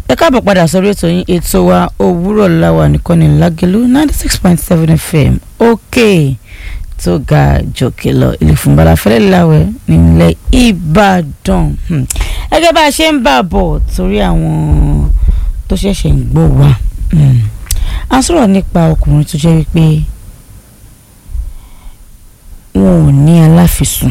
ẹ káàbọ̀ padà sórí ètò yín ètò wa òwúrọ̀ láwa nìkan ní lágẹ̀lú ninety six point seven fm òkè tó ga jòkè lọ ilé fúnbala fẹ́lẹ́ láwẹ̀ nílẹ̀ ìbàdàn Hmm. gẹ́gẹ́ bá a ṣe ń bà bọ̀ torí àwọn tó ṣẹ̀ṣẹ̀ ń gbọ́ wa Hmm. a sọ̀rọ̀ nípa ọkùnrin tó jẹ́ wípé wọn ò ní aláfisùn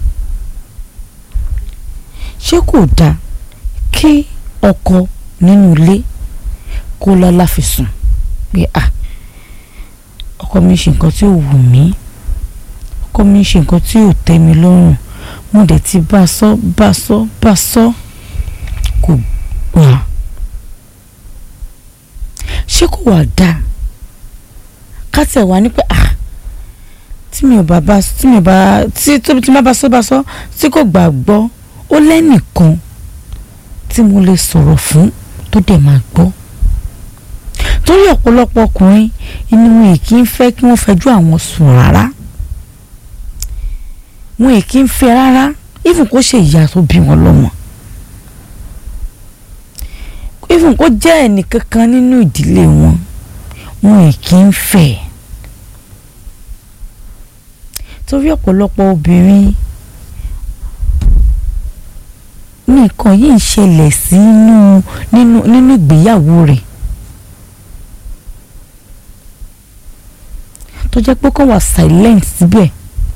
ṣé kò dáa kí ọkọ nínú ilé kó lọ́lá fi sùn pé à ọkọ mi ṣe nǹkan tí ò wù mí ọkọ mi ṣe nǹkan tí ò tẹ́ mi lọ́rùn mo dẹ̀ ti bá a sọ bá a sọ bá a sọ kò gbà ṣé kò wà dáa ká tẹ̀ wá ní pé à tí mi ò bá bá tí mi ò bá tí tóbi tí má bá sọ bá sọ tí kò gbàgbọ́ ó lẹ́nìkan tí mo lè sọ̀rọ̀ fún tó dẹ̀ máa gbọ́ torí ọ̀pọ̀lọpọ̀ ọkùnrin inú wọn èkì ń fẹ́ kí wọ́n fẹjọ́ àwọn sùn rárá wọn èkì ń fẹ́ rárá even kó ṣe ìyá tó bí wọn lọ́mọ even kó jẹ́ ẹnìkankan nínú ìdílé wọn wọn èkì ń fẹ́ torí ọ̀pọ̀lọpọ̀ obìnrin nǹkan yìí ń ṣẹlẹ̀ sí nínú nínú nínú ìgbéyàwó rẹ̀ tó jẹ́ pé kó wà silent síbẹ̀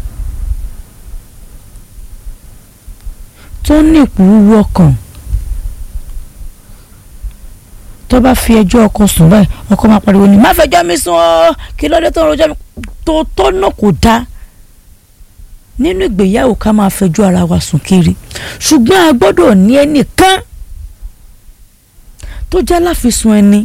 tó ní ìpòrúurú ọkàn tó bá fi ẹjọ́ ọkọ sùn báyìí ọkọ máa pariwo ni má fẹjọ́ mi sùn ọ́ kí ló dé tó ń rojọ́ mi tó tó náà kò dáa nínú ìgbéyàwó ká máa fẹjọ́ ara wa sùn kiri ṣùgbọ́n a gbọ́dọ̀ ní ẹnìkan tó jẹ́ láfisùn ẹni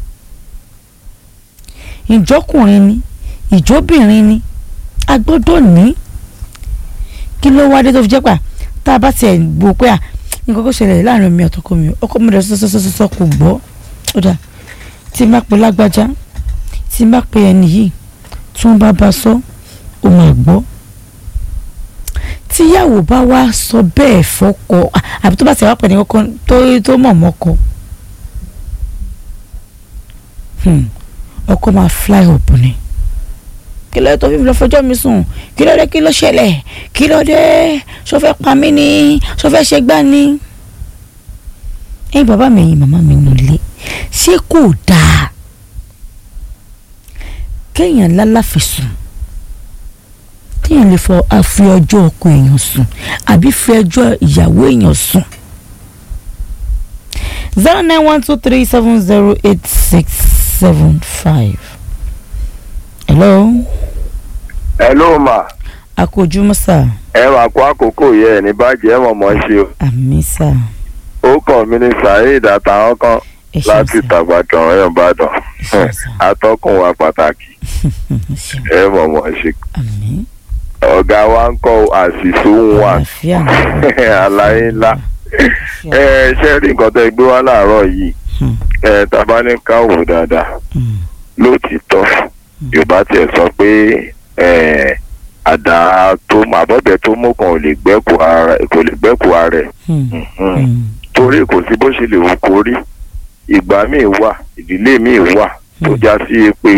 ìjọkùnrin ni ìjọbìnrin ni a gbọ́dọ̀ ní kí ló wá dé tó fi jẹ́ pà tá a bá tiẹ̀ gbọ́ pé à nǹkan kó ṣẹlẹ̀ láàrin mi ọ̀tọ̀kọ mi ọkọ mi rẹ̀ sọ́sọ́sọ́sọ́ kò gbọ́ ó dà tí má pe lágbájá tí má pe ẹni yìí tí wọ́n bá bá sọ ó máa gbọ́ tíyàwó bá wá sọ bẹ́ẹ̀ fọ́kọ àbí tó bá ti wá pẹ̀lú ọkọ tó tó mọ̀ mọ́kọ ọkọ máa fly up ni kí ló dé tó fi lọ fẹjọ́ mi sùn kí ló dé kí ló ṣẹlẹ̀ kí ló dé ṣó fẹ́ pa mí ni ṣó fẹ́ ṣe gbá ni. ẹ̀yin bàbá mi ẹ̀yin màmá mi nílé ṣé kò dáa kéèyàn lálàfi sùn téèyàn lè fọ àfi ọjọ́ ọkọ èèyàn sùn àbí fi ẹjọ́ ìyàwó èèyàn sùn. zero nine one two three seven zero eight six seven five. hello. hello ma akójúmọ́ sà. ẹ máa kó àkókò yẹ ẹ ní bàjẹ́ ẹ mọ̀mọ́ ṣe o àmì sà. ó kàn mí ní saheed àtàwọn kan ẹ ṣeun láti sà. tàgbàtàn ọ̀yọ́ ìbàdàn ẹ ṣeun sà. atọ́kùn wa pàtàkì ẹ ṣeun ẹ mọ̀mọ́ ṣe àmì. ọ̀gá wa ń kọ́ àṣìṣú wa àlàáfíà ni. àlàyé ńlá ẹ ṣe rí nǹkan tó gbé wá láàárọ̀ yìí Hmm, ẹ tàbá ní ká wò dáadáa hmm, lóòtítọ́ yorùbá tiẹ̀ sọ pé ẹ, àdá tó àbọ̀bẹ̀ tó mú kan ò lè gbẹ́kù ara kò lè gbẹ́kù ara ẹ̀ hmm, Mhm. hmm, torí kò sí bó ṣe lè wù kó rí ìgbà míì wà ìdílé míì wà tó Hmm. já sí pé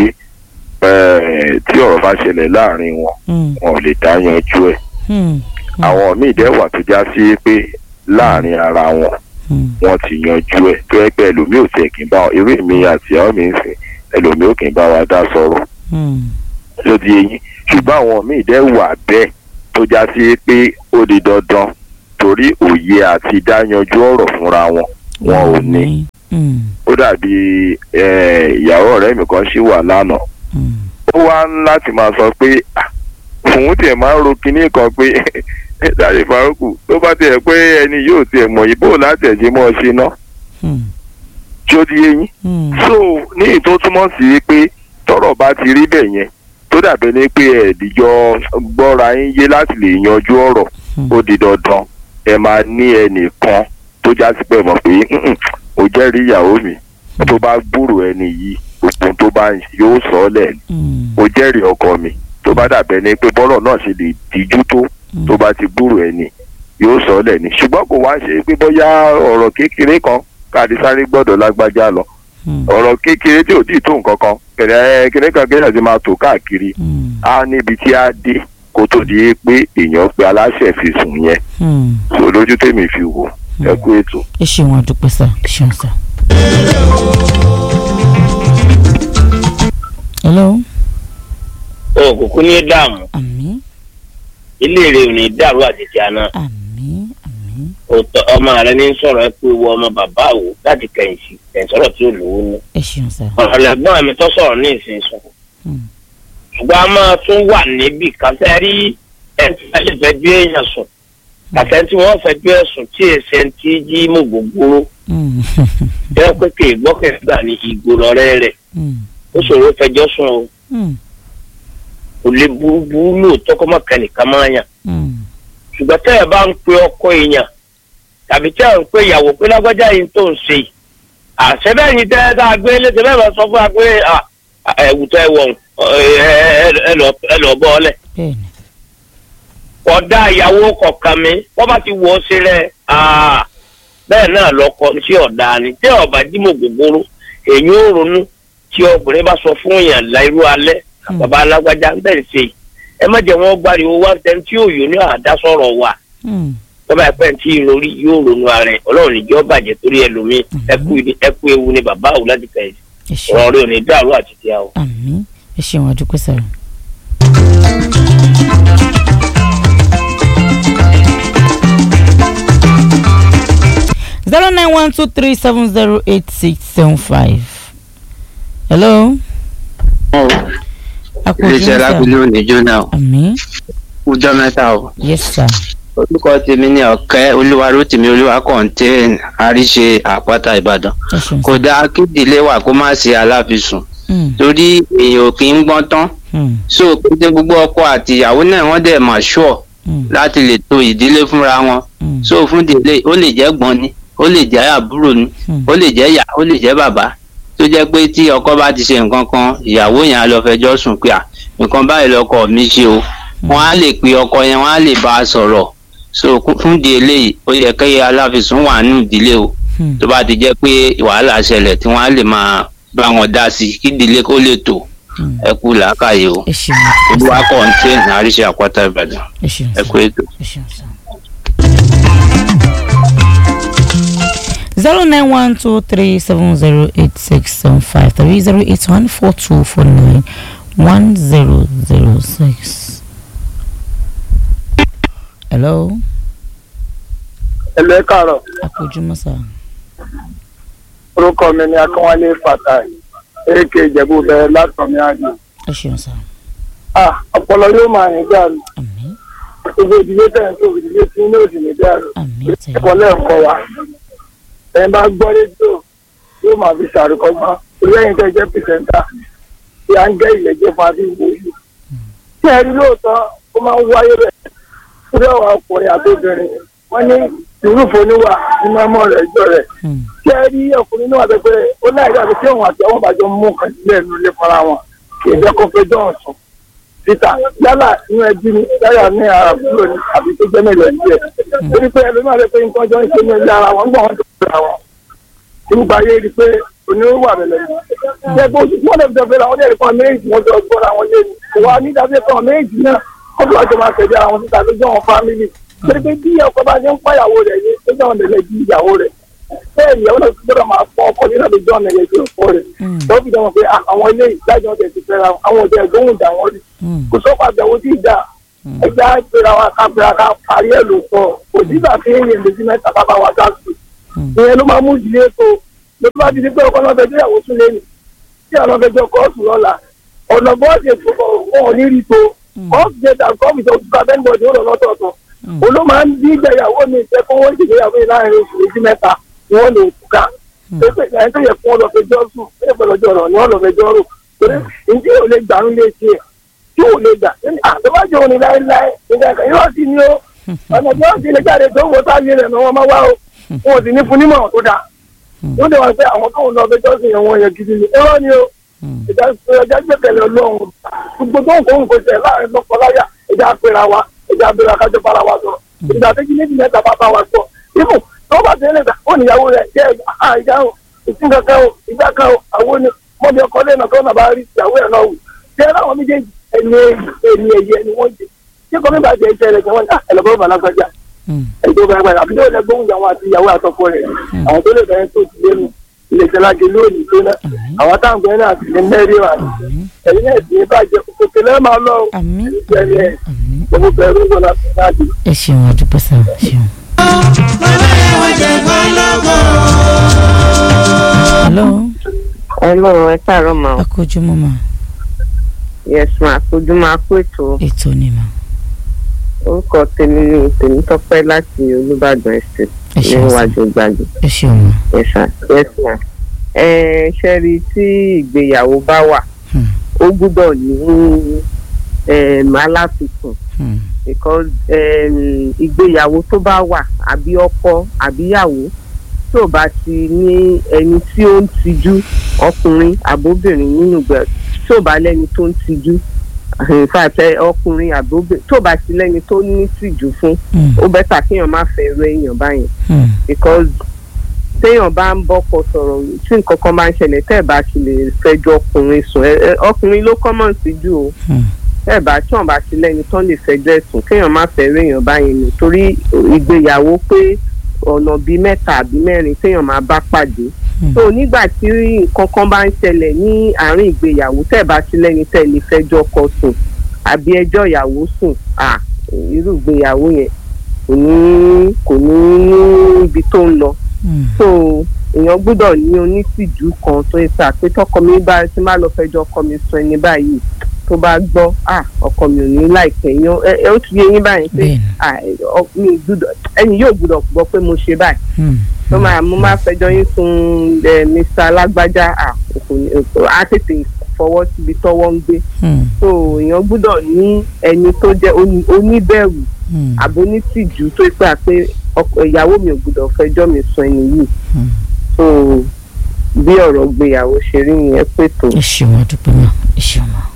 ẹ, tí ọ̀rọ̀ bá ṣẹlẹ̀ láàrin wọn hmm, wọn ò lè dá yanjú ẹ̀ hmm, àwọn míì dẹ̀ wà tó já sí pé láàrin ara wọn hmm, wọn ti yanjú ẹ̀ tó ẹ pé ẹlòmíì ò tiẹ̀ kì í bá wọn eré mi àti àwọn mi ń sìn ẹlòmíì ò kì í bá wa dá sọ̀rọ̀ hmm, ló di eyín ṣùgbọ́n àwọn míì dẹ̀ wà bẹ́ẹ̀ tó já sí pé ó di dandan torí òye àti dáyanjú ọ̀rọ̀ fúnra wọn wọn ò ní hmm, ó dàbí eh, ìyàwó ọ̀rẹ́ mi kan ṣì wà lánàá hmm, ó wá ń láti máa sọ pé "Ah, òun tiẹ̀ máa ń ro kinní kan pé dàrí faruku tó bá tiẹ̀ pé ẹni yóò tiẹ̀ mọ̀ yìí bó láti ẹ̀ ṣe mọ́ ọ ṣe ná hmm, tí ó di eyín hmm, so ní ìtò túmọ̀ sí pé tọ́rọ̀ bá ti rí bẹ́ẹ̀ yẹn tó dàbí ní pé ẹ̀ẹ́dìjọ gbọ́ra yín yé láti lè yanjú ọ̀rọ̀ hmm. ó di dandan ẹ máa ní ẹnìkan tó já sí pé mọ̀ pé "Mm-mm, ó jẹ́rìí ìyàwó mi tó bá gbúrò ẹni yìí gbogbo tó bá ń ṣe yóò sọ ọ́ lẹ̀ Hmm, ó jẹ́rìí ọkọ mi tó bá dàbẹ́ ni pé bọ́rọ̀ náà ṣe lè díjú tó hmm, tó bá ti gbúrò ẹni yóò sọ ọ́ lẹ̀ ni ṣùgbọ́n kò wá ṣe pé bóyá ọ̀rọ̀ kékeré kan káàdì sáré gbọ́dọ̀ lágbájá lọ Hmm. ọ̀rọ̀ kékeré tí ò tí ì tó nǹkan kan kẹ̀lẹ́ kíní kan kéèyàn ti máa tò káàkiri Hmm. á níbi tí á dé kó tó di pé èèyàn pe aláṣẹ fi sùn yẹn Hmm. so lójú tèmi fi wò ẹ kú ètò. ẹ ṣeun àdúpẹ́ sá ẹ ṣeun sá. hello òkùnkùn ní dààmú àmín ilé rẹ ò ní dàrú àtìtì àná àmín àmín òótọ́ ọmọ rẹ ní sọ̀rọ̀ ẹ pé wọ ọmọ bàbá wò láti kẹ̀yìn sí kẹ̀yìn sọ̀rọ̀ tí ò lówó ní. ẹ ṣeun sá. ọ̀lẹ́gbọ́n mi tó sọ̀rọ̀ ní ìsìn sùn Hmm. ṣùgbọ́n a máa tún wà níbì kásẹ̀ rí ẹni tí wọ́n lè fẹ́ bí èèyàn sùn kásẹ̀ tí wọ́n fẹ́ bí ẹ̀sùn tí èsẹ̀ ń tí jí mú gbogbo Hmm. jẹ́ pé kì í gbọ́kẹ̀gbà ní ìgboro ọ̀rẹ́ rẹ̀ Hmm. ó ṣòro fẹjọ́ sùn o Hmm. kò lè burúburú lóòótọ́ kọ́ mọ́ kẹ́nìkan máa yàn Hmm. ṣùgbọ́n tẹ́ ẹ bá ń pe ọkọ èèyàn tàbí tẹ́ ẹ ń pe ìyàwó pé lágbájá yìí tó ń ṣe yìí àṣẹ bẹ́ẹ̀ ni tẹ́ ẹ tá a gbé léṣe bẹ́ẹ̀ bá sọ fún wa pé ẹ̀wù tẹ́ ẹ wọ̀ ẹ lọ bọ́ ọ lẹ̀. bẹ́ẹ̀ni ọ̀dà ìyàwó kọ̀ọ̀kan mi wọ́n bá ti wọ̀ ọ́ sí rẹ̀ bẹ́ẹ̀ náà lọ́kọ sí ọ̀dà ni tẹ́ ọ̀bà dímọ̀ gbogbooro èyí ò ronú tí ọkùnrin bá sọ fún èèyàn láìrú alẹ́ Hmm. bàbá alágbájá ń bẹ̀rẹ̀ sí i ẹ má jẹ́ wọ́n gbáriwo wá tẹ́ tí òyò ní àdásọ̀rọ̀ wà Hmm. tọ́ba ẹ̀pẹ́ tí ìròrí yóò ronú ara ẹ̀ ọlọ́run níjọ́ bàjẹ́ torí ẹlòmíì ẹkú ìdí- ẹkú ewu ni bàbá àwò láti fẹ̀ ẹ ṣeun ọ̀rọ̀ rẹ̀ ò ní dàrú àti tí a o. àmín ẹ ṣeun àdúpẹ́ sá. zero nine one two three seven zero eight six seven five. hello. iléeṣẹ́ lábílẹ̀ òní jóná o àmín ọjọ́ mẹ́ta o yes sir. orúkọ tèmi ní ọ̀kẹ́ olúwarótìmí olúwa kọ́ńtẹ́ẹ̀n àríṣe àpáta ìbàdàn ẹ ṣeun kò sir. dáa kí ìdílé wa kó má ṣe aláfisùn Hmm. torí èèyàn ò kì í gbọ́n tán Hmm. so pété gbogbo ọkọ àti ìyàwó náà wọ́n dẹ̀ mà ṣùọ̀ Hmm. láti lè to ìdílé fúnra wọn Hmm. so fún ìdílé ó lè jẹ́ gbọ́n ni ó lè jẹ́ àbúrò ni Hmm. ó lè jẹ́ ìyá ó lè jẹ́ bàbá tó jẹ́ pé tí ọkọ bá ti ṣe nǹkan kan ìyàwó yẹn á lọ fẹjọ́ sùn pé à nǹkan báyìí lọkọ mi ṣe o wọ́n á lè pe ọkọ yẹn wọ́n á lè bá a sọ̀rọ̀ so kú- fún di eléyìí ó yẹ kí aláfisùn wà nínú ìdílé o Hmm. tó bá ti jẹ́ pé wàhálà ṣẹlẹ̀ tí wọ́n á lè máa bá wọn dá sí i kí ìdílé kó lè tò Hmm. ẹ kú làákàyè o ẹ ṣeun àdúpẹ́ olúwa sá. kọ́ńtẹ́ àríṣe àpáta ìbàdàn ẹ ṣeun ẹ sá. kú ètò. ẹ ṣeun sá. zero nine one two three seven zero eight six seven five three zero eight one four two four nine one zero zero six. hello ẹlẹ́ kàrọ̀ akójúmọ́ sá. orúkọ mi ni akínwálé fatai èké ìjẹ̀bú bẹ̀rẹ̀ látọ̀mí àjò. ẹ ṣeun sá. ah ọpọlọ yóò máa rìn dàrú àmín gbogbo ìdílé tẹ̀ ń tó ìdílé tí ní òdì ní dàrú àmín ẹ̀kọ́ àtẹ̀yìn. lẹ́ẹ̀kọ́ wa ẹ̀ bá gbọ́ rédíò yóò máa fi ṣàrùkọ́gbọ́n lẹ́yìn tẹ́ jẹ́ pìsẹ́ńtà tí à ń gẹ́ ìlẹ́jẹ́ fún adé ìwé yìí. tí ẹ rí lóòótọ́ ó máa ń wáyé rẹ̀ lórí àwọn ọkùnrin àti obìnrin wọ́n ní ìrúfo níwà nínú ọmọ rẹ̀ jọ rẹ̀ Hmm. tí ẹ rí ọkùnrin náà bẹ pé ó láì dàbí tí òun àti ọmọ bàjọ́ mú nǹkan sílẹ̀ nínú ilé fúnra wọn kì í jẹ́ kó fẹjọ́ ọ̀sùn síta yálà inú ẹbí ni yálà ní àbúrò ni àbí tó jẹ́ mélòó díẹ̀ torí pé ẹlòmíràn rẹ pé nǹkan jọ ń ṣe ní ilé ara wọn gbọ́n wọn tó fẹ́ra wọn nígbà yé rí i pé onírúurú àbẹ̀lẹ̀ ni ṣé kó oṣù tí wọ́n lè fi fẹ́ra wọn ní ẹ̀rí kan méjì wọn jọ gbọ́ra wọn lé ní ìwà nídàbí kan méjì náà wọ́n fi wá jọ máa tẹ̀lé ara wọn síta lójú àwọn fámìlì torí pé bí ọkọ bá ṣe ń pàyàwó rẹ̀ ní lójú àwọn tẹ̀lé bí ìyàwó rẹ̀ bẹ́ẹ̀ ìyàwó náà gbọ́dọ̀ máa fọ ọkọ nínú lójú ọ̀nà ẹ̀yẹ tó fọ́ rẹ̀ Hmm. tó fi dánwò pé ah, àwọn ilé ìdájọ́ ọ̀dẹ̀ ti fẹ́ra wọn, àwọn ọ̀dẹ̀ ẹ̀gbọ́n ìdá wọn rí Hmm. kò sọ́kọ̀ àbẹ̀wò tí ì dá Hmm. ẹja ìpera wa ká pera ká parí ẹ̀ ló sọ kò sígbà tí èèyàn lè fi mẹ́ta bàbá wa dá sí Hmm. ìyẹn ló máa mú ìdílé tó ló bá ti di pé ọkọ náà fẹjọ́ ìyàwó tún lé ní tí àwọn fẹjọ́ kóòtù lọ́la ọ̀nà bọ́ọ̀sì ètò wọn ò ní rí tó Hmm. kóòtù ṣe dà kóòtù tó ká bẹ́ńbọ̀dì ó lọ lọ́tọ̀ọ̀tọ̀ Hmm. òun ló máa ń bí ìgbéyàwó mi ìfẹ́ kó wọ́n ìgbéyàwó yìí láàrin oṣù méjì mẹ́ta ni wọ́n lè túká pé pé ẹni tó yẹ fún ọ lọ fẹjọ́ sùn pé pé lọ́jọ́ rọ̀ ni wọ́n lọ fẹjọ́ rò torí ǹjẹ́ ò lè gbàrún lé tiẹ̀ tí ò lè gbà àtọ́bájọ́ òní láéláé nígbà kan yóò sì ní o ọ̀nà tí wọ́n ti lè jáde tó ń wo sáyé rẹ̀ ni wọ́n máa wá o wọn ò sì ní fún nímọ̀ tó dáa wọ́n dẹ̀ wá pé àwọn tóun lọ fẹjọ́ sùn yẹn wọ́n yẹ gidi ni ẹ̀rọ ni o Hmm. ìjà ìjà gbẹ̀kẹ̀lé ọlọ́run gbogbo tó ń kó nǹkan tẹ̀ láàrin lọ́kọláya ìjà pera wa ìjà abẹ́rẹ́ akájọ bára wa sọ ìjà méjì méjì mẹ́ta bá bá wa sọ ibù tó bá tẹ̀lé gbà ó níyàwó rẹ̀ jẹ́ ìjà o ìsìn kankan o ìgbà kan o àwọn ni mọ́bí ọkọ lẹ́nu kan náà bá rí ìyàwó ẹ̀ náà wò jẹ́ láwọn méjèèjì ẹni ẹni ẹ̀yẹ ni wọ́n jẹ ṣé kọ́ nígbà jẹ́ iṣẹ́ rẹ̀ kí wọ́n ní ẹ̀lọ́gbọ́n bàlágbájá Hmm. ẹjọ́ bá gbàgbà àbí tó lẹ gbóhùn àwọn àti ìyàwó àtọkọ rẹ̀ àwọn tó lè bẹ̀rẹ̀ tó ti lẹ́nu ilé ìjọlájẹ lónìí tó ná àwọn táwọn bẹ̀rẹ̀ náà ti ní mẹ́rin wà ní ẹ̀yin náà ti ní bàjẹ́ òkè lẹ́ẹ̀ máa lọ o àmín ẹ̀yin ẹ̀ àmín gbogbo bẹ̀rù ń bọ̀ láti láti. ẹ ṣeun àdúpẹ́ sá ṣeun. hello Hello, ẹ káàárọ̀ mà. akójúmọ́ mà Yes ma, àfojú máa kó ètò. ètò ni mà Orúkọ tèmi ni Tèmítọ́pẹ́ láti Olúbàdàn Estate ẹ ṣeun sá níwájú gbàgbé. ẹ ṣeun mà Yes ma. Yes ma. Ẹ ṣe rí i tí ìgbéyàwó bá wà, Hmm. ó gbúdọ̀ ní um, aláfikún Hmm. because um, ìgbéyàwó tó bá wà àbí ọkọ àbíyàwó tí ò bá ti ní ẹni tí ó ń tijú ọkùnrin àbóbìnrin nínú ìgbà tí ò bá lẹ́ni tó ń tijú in fact ẹ, ọkùnrin àbóbìnrin tí ò bá ti lẹ́ni tó ní tìjú fún Hmm. ó bẹ́tà kéèyàn má fẹ́ rẹ èèyàn báyẹn Hmm. because téèyàn bá ń bọ́kọ sọ̀rọ̀ tí nǹkan kan bá ń ṣẹlẹ̀ tẹ́ ẹ̀ bá ti lè fẹjọ́ ọkùnrin sùn ẹ- ẹ, ọkùnrin ló kọ́mọ̀ síjú o Hmm. ẹ bá tí wọn bá ti lẹni tán lè fẹjọ́ ẹ̀sùn kéèyàn má fẹ́ réèyàn báyẹn ni torí ìgbéyàwó pé ọ̀nà bíi mẹ́ta àbí mẹ́rin téèyàn máa bá pàdé Hmm. so nígbà tí nǹkan kan bá ń ṣẹlẹ̀ ní àárín ìgbéyàwó tẹ́ bá ti lẹni tẹ́ lè fẹjọ́ ọkọ sùn àbí ẹjọ́ ìyàwó sùn à irú ìgbéyàwó yẹn kò ní kò ní ní ibi tó ń lọ Hmm. so èèyàn gbọ́dọ̀ ní onítìjú kan tó yẹ sá pé tọkọ mi bá ti má lọ fẹjọ́ ọkọ mi sùn ẹni báyìí tó bá gbọ́ à ọkọ mi ò ní láìpẹ́ yan ẹ ẹ ó ti yé yín báyìí pé bẹ́ẹ̀ni à ọ- mi gbọ́dọ̀ ẹni yóò gbọ́dọ̀ gbọ́ pé mo ṣe báyìí Hmm. tó máa mo máa fẹjọ́ yín sun ẹ Mr. alágbájá à kò ní á tètè fọwọ́ síbi tọ́wọ́ ń gbé Hmm. so èèyàn gbọ́dọ̀ ní ẹni tó jẹ́ oní- oníbẹ̀rù Hmm. àbónítìjú tó gbà pé ọkọ ìyàwó mi ò gbọ́dọ̀ fẹjọ́ mi sùn ẹni yìí Hmm. so bí ọ̀rọ̀ gbéyàwó ṣe rí yẹn pé tó. ẹ ṣeun àdúpẹ́ mà ẹ ṣeun mà.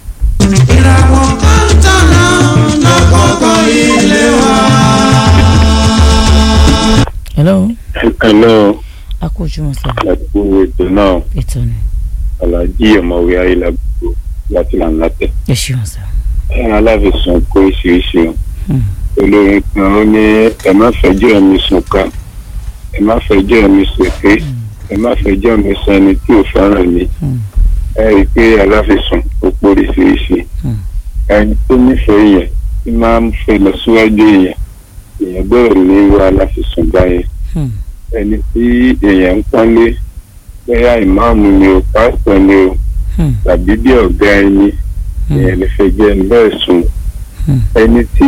hello hello akójúmọ́ sá ẹkú ètò náà ètò ni alhaji ọmọwé ayélujára láti làǹlàtẹ ẹ ṣeun sá. ẹran aláfẹsùn kó oríṣiríṣi o Hmm. olórin kan ó ní ẹ má fẹjọ́ ẹ̀mí sùn ká ẹ má fẹjọ́ ẹ̀mí sèké ẹ má fẹjọ́ ẹ̀mí sùn ẹni tí ò fẹ́ràn mi Hmm. ẹ rí i pé aláfẹsùn ó pọ̀ oríṣiríṣi Hmm. ẹni tó nífẹ̀ẹ́ yẹn tí máa ń fẹ́ lọ síwájú èèyàn èèyàn gbọ́dọ̀ ní irú aláfẹsùn báyẹn Hmm. ẹni tí èèyàn ń pọ́nlé bóyá ìmáàmù ni o pásítọ̀ ni o Hmm. tàbí bí ọ̀gá ẹni Hmm. èèyàn lè fẹ́ jẹ́ ẹni bẹ́ẹ̀ sùn Hmm. ẹni tí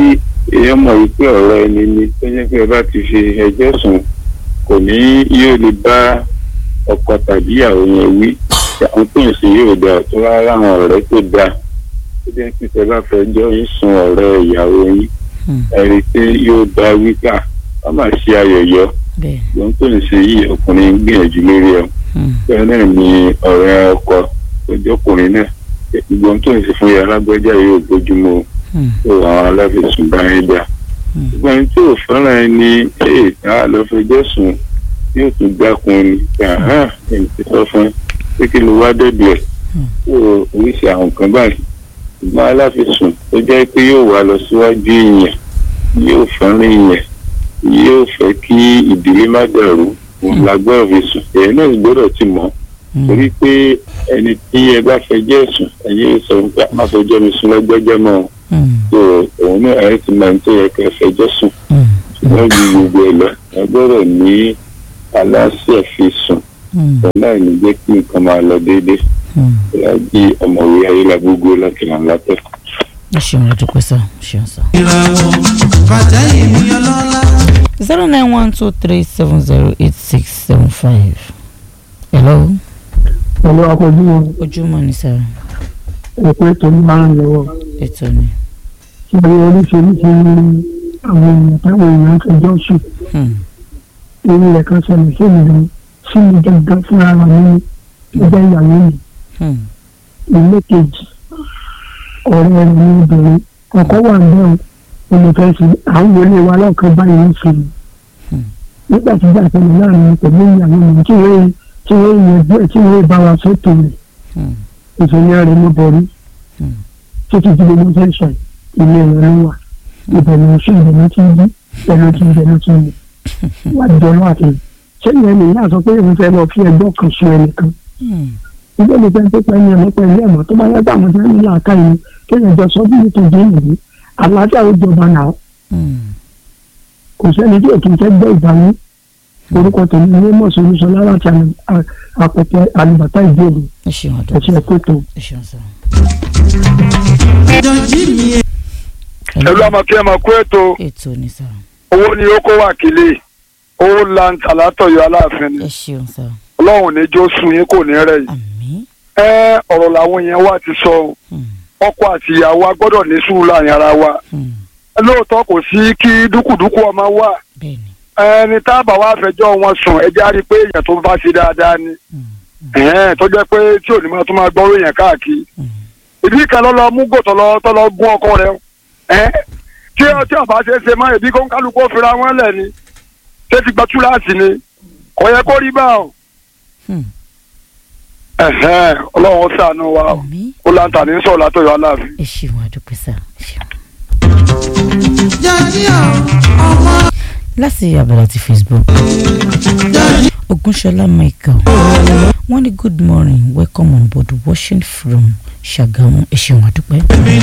èèyàn mọ̀ wípé ọ̀rọ̀ ẹni ni tó jẹ́ pé ẹ bá ti fi ẹjọ́ sùn kò ní yóò lè bá ọkọ tàbí ìyàwó yẹn wí àwọn tó ń sìn yóò dà tó rárá àwọn ọ̀rẹ́ tó dáa tó jẹ́ pé tẹ bá fẹ́ jọ yín sun ọ̀rẹ́ ìyàwó yín Hmm. ẹ rí i pé yóò dá wípé à wọ́n máa ṣe ayọ̀yọ́ bẹ́ẹ̀ ohun tó ń ṣe yìí ọkùnrin ń gbìyànjú lórí ẹ̀ Hmm. bẹ́ẹ̀ náà ni ọ̀rẹ́ ọkọ tó jẹ́ ọkùnrin náà gbogbo ohun tó ń ṣe fún yàrá alágbèjà yóò bójúmu o Hmm. tó àwọn aláfẹ̀sùn bá yẹn dà Hmm. ṣùgbọ́n ẹni tí ò fẹ́ràn ẹni èè tá a lọ fẹjọ́ sùn yóò tún dákun ni yàrá ẹni tí sọ fún ẹ pé kí ló wá dẹ́dọ̀ ẹ̀ Hmm. tó oríṣi àwọn nǹkan báyìí ṣùgbọ́n aláfẹ̀sùn tó jẹ́ pé yóò wá lọ síwájú èèyàn yóò fẹ́ràn èèyàn yóò fẹ́ kí ìdílé má dàrú òun la gbọ́dọ̀ fi sùn èyí náà gbọ́dọ̀ ti mọ̀ Hmm. torí pé ẹni tí ẹ bá fẹjọ́ sùn ẹ̀yin sọ pé má fẹjọ́ mi sùn lọ́gbẹ́jọ́ mọ́ o Hmm. tó òun náà ẹ ti máa ń tó yẹ kẹ́ fẹjọ́ sùn Hmm. ṣùgbọ́n ju gbogbo ẹ̀ lọ ẹ gbọ́dọ̀ ní aláṣẹ fi sùn Hmm. láì ní jẹ́ kí nǹkan máa lọ déédéé Hmm. láti ọmọwé ayélujágbogbo láti là ń látẹ̀. ẹ ṣeun àdúpẹ́ sá ẹ ṣeun sá. zero nine one two three seven zero eight six seven five. hello pẹ̀lú akọjú wọn ojúmọ́ ni sá ẹ̀pẹ́ tó ní máa ń lọ́wọ́ ètò ni. ṣe oríṣiríṣi àwọn èèyàn táwọn èèyàn fẹjọ́ sùn Hmm. irú rẹ̀ kan ṣẹlẹ̀ sí mi lọ sí mi gangan fúnra rẹ̀ ní ẹgbẹ́ ìyàwó mi Hmm. ilé kejì ọ̀rẹ́ rẹ̀ ní obìnrin ọkọ wà ń bẹ́ẹ̀ o mo fẹ́ sí à ń wọlé wa lọ́ọ̀kan báyìí ń fi Hmm. nígbà tí ìjà ìṣẹ̀lẹ̀ láàrin mi pẹ̀lú ìyàwó mi tí wọ́n tí wọ́n yanjú ẹ̀ tí wọ́n bá wa sọ́tò rẹ̀ Hmm. ìṣẹ̀lẹ̀ rẹ̀ ló borí Hmm. títí tí gbogbo ṣe ń sọ yìí, ilé rẹ̀ ló wà ibẹ̀ ni oṣù ibẹ̀ ló ti ń bí ibẹ̀ ló ti ń bẹ̀ ló ti ń bẹ̀ wá jọ lọ́wọ́ àti ṣé ìyẹn nìyí náà sọ pé òun fẹ́ lọ fi ẹjọ́ kan sun ẹnìkan Hmm. ilé mi fẹ́ tó pẹ́ ní ẹ̀mọ́ pẹ̀lú ẹ̀mọ́ tó bá yàgbà àwọn tí wọ́n ní làákà yìí kéèyàn jọ sọ bí nítorí ìlú àlàáfíà ó jọba náà Hmm. kò sẹ́ni tí òkè fẹ́ gbọ́ ìbáwí orúkọ tèmi ní mọ̀sán olúṣọlá láti àpẹtẹ àlùbàtà ìdíòlù ẹ ṣeun àdúgbò ẹ̀sìn ẹ̀kọ́ tó. ẹ ṣeun sọ. ẹlú ọmọ kí ẹ máa kó ètò ètò ní sọ owó ni ó kó wákìlì owó lanta látọ̀yọ̀ aláàfin ni ẹ ṣeun sọ ọlọ́run ní jó sun yín kò ní rẹ̀ yìí. àmín ẹ ọ̀rọ̀ làwọn yẹn wá ti sọ o. Hmm. ọkọ àti ìyàwó a gbọ́dọ̀ ní sùúrù láàrin ara wa Hmm. lóòótọ́ kò sí kí dúkùdúkù ọmọ wà bẹ́ẹ̀ni ẹni tá a bá wá fẹjọ́ wọn sùn ẹ jẹ́ á rí i pé èèyàn tó bá ṣe dáadáa ni Hmm. ẹ̀hẹ́n, tó jẹ́ pé tí ò ní máa tún máa gbọ́rọ̀ èèyàn káàkiri Hmm. ìdí kan lọ́ lọ mú gò tọ́lọ tọ́lọ gún ọkọ rẹ̀ ẹ́ tí tí ọba ṣe é ṣe máa ìbí kó ń kálukú ó fira wọn lẹ̀ ni ṣé ti gba túláàsì ni kò yẹ kó rí bá o Hmm. ẹ̀hẹ́n, ọlọ́run ó ṣàánú wa o àmín ó láǹtà ní sọ̀rọ̀ látọ̀yọ̀ aláàfin. ẹ ṣeun àdúgbò sọ ẹ ṣeun. láti abala ti facebook ogunṣọlá michael wọ́n ní good morning welcome on board watching from ṣàgámù ẹ ṣeun àdúpẹ́.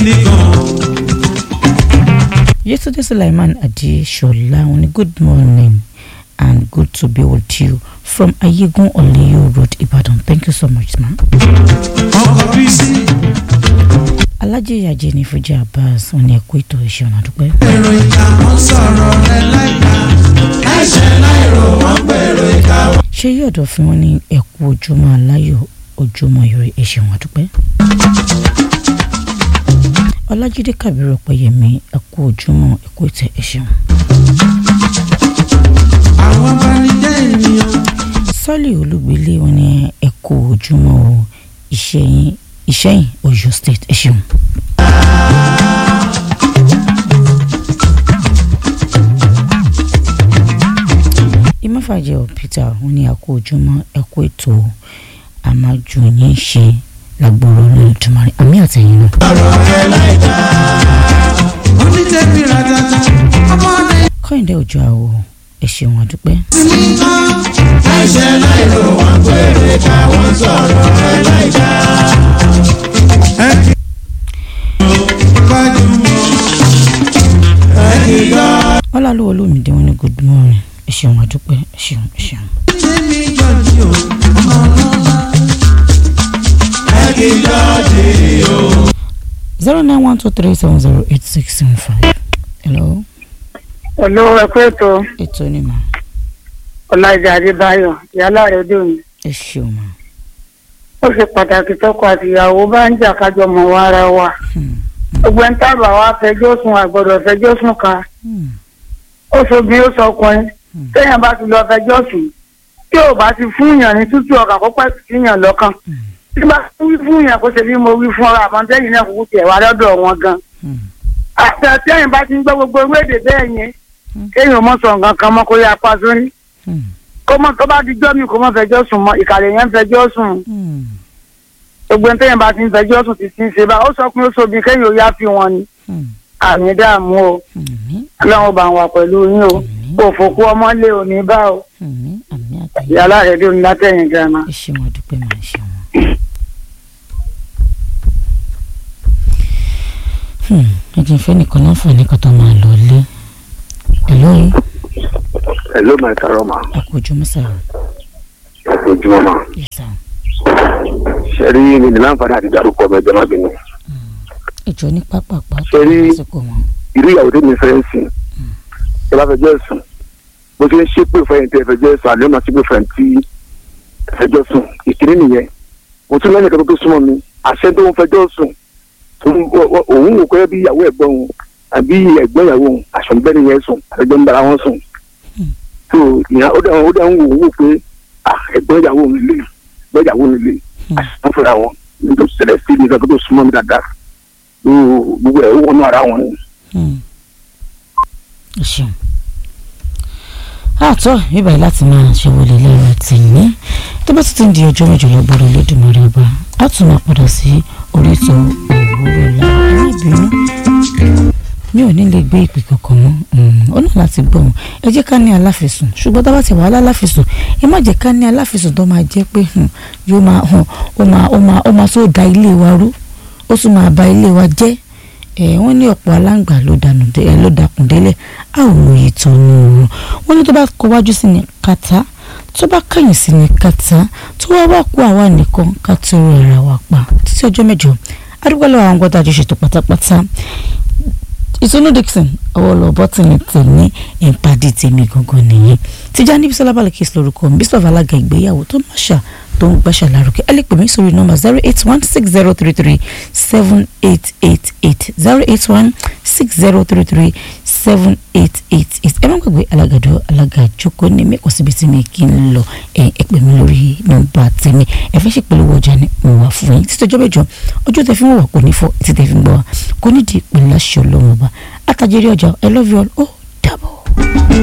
yesterday sulaiman adesola wọ́n ní good morning and good to be with you from ayegun oleyo road ibadan thank you so much ma. alájẹ ìyàjẹ ní fújì abbas wọ́n ní ẹkú ètò ẹ ṣeun àdúpẹ́. ṣé yóò dọ̀ fún wọn ní ẹ̀kú ojúmọ́ aláyọ̀ ojúmọ́ ire ẹ̀ṣẹ̀ wọn dúpẹ́. ọlájídé kàbírù ọ̀pẹ̀yẹmí ẹ̀kú ojúmọ́ ẹ̀kú ìtẹ̀ ẹ̀ṣẹ̀ wọn. sọ́ọ̀lì olúgbélé wọn ní ẹ̀kú ojúmọ́ o ìṣẹ́yìn ìṣẹ́yìn ọ̀yọ́ state ẹ̀ṣẹ̀ wọn. ìmọ̀fàjẹ́ ọ̀ peter wọn ní ẹ̀kú ojúmọ́ ẹ̀kú ètò àmájú yín ṣe lágbóró lójúmọ́ àmì àtẹ̀yìn náà. kọ́hìndé òjò àwọ̀ ẹ ṣeun àdúpẹ́. ọlálùwọ̀ olómìdé wọn ní good morning ẹ ṣeun àdúpẹ́ ẹ ṣeun ẹ ṣeun. zero nine one two three seven zero eight six seven five. hello Hello, ẹ kú ètò ètò ni mà Ọláìdé Adébáyọ̀ yálà rẹ̀ dùn. ẹ ṣeun mà. Ó ṣe pàtàkì tọkọ àti ìyàwó bá ń jà kájọ mọ̀ wá ara wa. Hmm, Gbogbo ẹni tábà wá fẹjọ́ sùn àgbọ̀dọ̀ fẹjọ́ sùn ká. hmm, Ó sobi ó sọkùnrin. Hmm. Téèyàn bá ti lọ fẹjọ́ sùn. Tí ò bá ti fún yàn ní tútù ọkàn kó pẹ́ sí yàn lọ́kàn. hmm, Tí bá wí fún yàn kó ṣe bí mo wí fún ọ àmọ́ tẹ́yìn náà kúkú tiẹ̀ wá lọ́dọ̀ wọn gan. hmm. Àti àtẹ́yìn bá ti ń gbọ́ gbogbo ewé èdè bẹ́ẹ̀ yẹn. Hmm. Kéèyàn mọ̀ sọ̀ nǹkan kan mọ́ kó yá apá sórí. Hmm, kó mọ tó bá di jọ́ mi kó mọ fẹjọ́ sùn mọ́ ìkàlẹ̀ yẹn ń fẹjọ́ sùn hmm, gbogbo ẹni tẹ́yìn bá ti ń fẹjọ́ sùn ti ti ń ṣe bá ó sọ pé ó sobi kéèyàn ó yá fi wọn ni hmm, àmì dààmú o àmín, ọlọ́run bá wà pẹ̀lú yín o àmín, òfòkú ọmọlé òní bá o àmín, àmín àtẹ̀yìn. ìyálà rẹ̀ dé òní látẹ̀yìn gàmà. ẹ ṣeun àdúpẹ́ mà ẹ ṣeun. Hmm, ẹ jẹ́ fẹ́ nìkan láǹfààní kan tó máa lọ lé. hello hello my karoma ẹ kú ojúmọ́ sáà ojúmọ́ ma yes sir. ṣe rí mi ní láǹfààní àti dárúkọ ọmọ ẹgbẹ́ má bínú ìjọ ní pápápá Ṣé rí- lásìkò wọn. irú ìyàwó tó mi fẹ́ ń sìn ẹ bá fẹjọ́ sùn bó ṣe ń ṣépè fẹ́yìn tí ẹ fẹjọ́ sùn àlẹ́ máa ṣépè fẹ́yìn tí ẹ fẹjọ́ sùn ìkíní nìyẹn mo tún lẹ́nu ìkàtọ́ tó súnmọ́ mi àṣẹ tó ń fẹjọ́ sùn tó ń- ọ- ọ- òun wò pé bí ìyàwó ẹ̀gbọ́n òun àbí ẹ̀gbọ́n ìyàwó òun àṣọ bẹ́ẹ̀ nìyẹn sùn àtẹjọ́ ń bára wọn sùn tó ìyá ó dẹ̀ ó dẹ̀ ń wò ó wò pé ah, ẹ̀gbọ́n ìyàwó mi lè ẹ̀gbọ́n ìyàwó mi lè àṣọ fúnra wọn nítorí ṣẹlẹ̀ sí ní ìkàtọ́ tó súnmọ́ mi dáadáa tó gbogbo ẹ̀ ó wọnú ara wọn ni. Hmm. ẹ ṣeun. àtọ́ ibà láti máa ṣe wọlé lẹ́rọ tìyín tó bá ti ti ń di ọjọ́ mẹ́jọ lọ́gbọ́dọ̀ lódìmọ̀rì ọba a tún máa padà sí orísun òwúrọ̀ la ẹ̀rọ ìbínú mi ò ní lè gbé ìpè kankan mọ́ ó náà láti gbọ́ wọn ẹ jẹ́ ká ní aláfẹ̀sùn ṣùgbọ́n tá a bá ti wà á láláfẹ̀sùn ẹ má jẹ́ ká ní aláfẹ̀sùn tó máa jẹ́ pé yóò máa hàn ó máa ó máa ó máa tó da ilé wa rú ó tún máa ba ilé wa jẹ́ ẹ wọ́n ní ọ̀pọ̀ aláǹgbà ló dànù ẹ ló dàkùn délẹ̀ a ò lóye tán ní òun wọ́n ní tó bá kọ wájú sí ni kàtá tó bá kẹ̀yìn sí ni kàtá tó wá wá kó àwa nìkan ká tó rọ ara wa pa títí ọjọ́ mẹ́jọ adúgbò lọ́wọ́ àwọn gbọ́dọ̀ àjọṣetò pátápátá ìtúnú dixon ọwọ́ lọ bọ́tìnì tèmi ìpàdé tèmi gangan nìyẹn tíjà níbi sọlá balẹ̀ kí n lórúkọ mi bísọ̀ alága ìgbéyàwó tó máṣà tó ń gbàṣà lárugẹ ẹ lè pè mí sórí nọ́mbà zero eight one six zero three three seven eight eight eight zero eight one six zero three three seven eight eight eight ẹ má gbàgbé alágàdo alága jókòó ní mi kò síbi tí mi kì í lọ ẹ ẹ pè mí lórí nọ́mbà tèmi ẹ fẹ́ ṣèpolówó ọjà ni mo wà fún yín títí ọjọ́ mẹ́jọ ọjọ́ tẹ fi ń wà kò ní fọ́ títí tẹ fi ń gbọ́ wa kò ní di ìpínlẹ̀ aṣọ lọ́wọ́ ọba àtàjẹrí ọjà I love you all ó dàbọ̀.